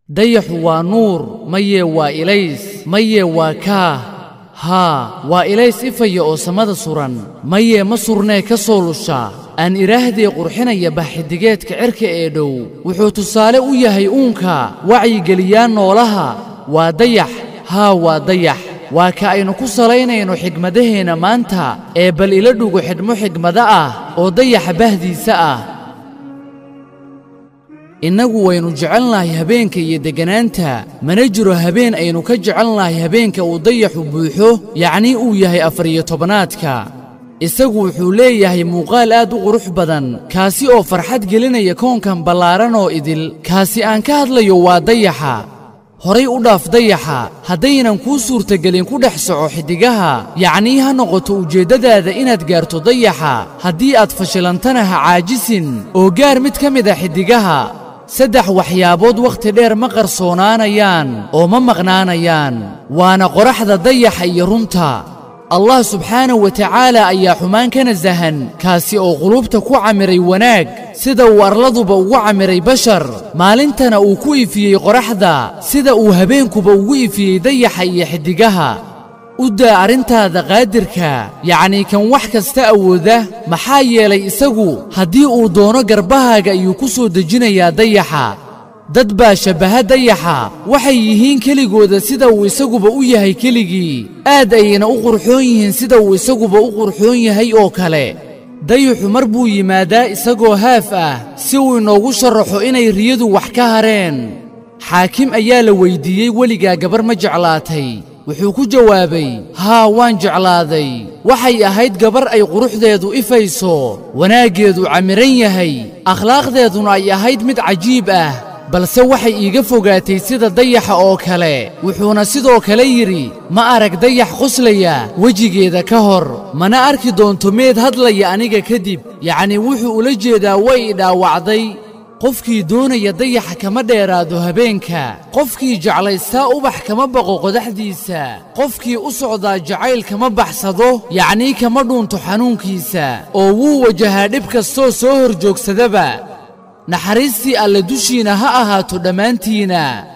dayaxu waa nuur mayee waa ilays mayee waa kaah haa waa ilays ifaya oo samada suran mayee ma surnee ka soo lusha aan idhaahdee qurxinaya baxxidigeedka cirka ee dhow wuxuu tusaale u yahay uunka wacyigeliyaa noolaha waa dayax haa waa dayax waa ka aynu ku salaynayno xigmadaheenna maanta ee bal ila dhugo xidhmo xigmado ah oo dayaxa bahdiisa ah innagu waynu jecelnahay habeenka iyo degganaanta mana jiro habeen aynu ka jecelnahay habeenka uu dayaxu buuxo yacnii uu yahay afar-iyo tobanaadka isagu wuxuu leeyahay muuqaal aad u qurux badan kaasi oo farxad gelinaya koonkan ballaaran oo idil kaasi aan ka hadlayo waa dayaxa horay u dhaaf dayaxa haddaynan kuu suurtagelin ku dhex soco xiddigaha yacnii ha noqoto ujeeddadaada inaad gaarto dayaxa haddii aad fashilantana ha caajisin oo gaar mid ka mid a xiddigaha saddex waxyaabood wakhti dheer ma qarsoonaanayaan oo ma maqnaanayaan waana qoraxda dayaxa iyo runta allah subxaanahu wa tacaala ayaa xumaan ka nasahan kaasi oo qulubta ku camiray wanaag sida uu arladuba ugu camiray bashar maalintana uu ku ifiyey qoraxda sida uu habeenkuba ugu ifiyey dayaxa iyo xiddigaha u daa arrintaada qaadirka yacnii kan wax kasta awooda maxaa yeelay isagu haddii uu doono garbahaaga ayuu ku soo dejinayaa dayaxa dad baa shabbaha dayaxa waxay yihiin keligooda sida uu isaguba u yahay keligii aad ayayna u qurxoon yihiin sida uu isaguba u qurxoon yahay oo kale dayaxu mar buu yimaadaa isagoo haaf ah si uu inoogu sharaxo inay riyadu wax ka hareen xaakim ayaa la weyddiiyey weligaa gabar ma jeclaatay wuxuu ku jawaabay haa waan jeclaaday waxay ahayd gabar ay quruxdeedu ifayso wanaaggeedu camiran yahay akhlaaqdeeduna ay ahayd mid cajiib ah balse waxay iiga fogaatay sida dayaxa oo kale wuxuuna sidoo kale yidhi ma arag dayax qoslaya wejigeeda ka hor mana arki doonto meed hadlaya aniga kadib yacnii wuxuu ula jeedaa way i dhaawacday qofkii doonaya dayaxa kama dheeraado habeenka qofkii jeclaystaa ubax kama baqo qodaxdiisa qofkii u socdaa jacayl kama baxsado yacnii kama dhuunto xanuunkiisa oo wuu wajahaa dhib kastoo soo hor joogsadaba naxariistii alle dushiina ha ahaato dhammaantiina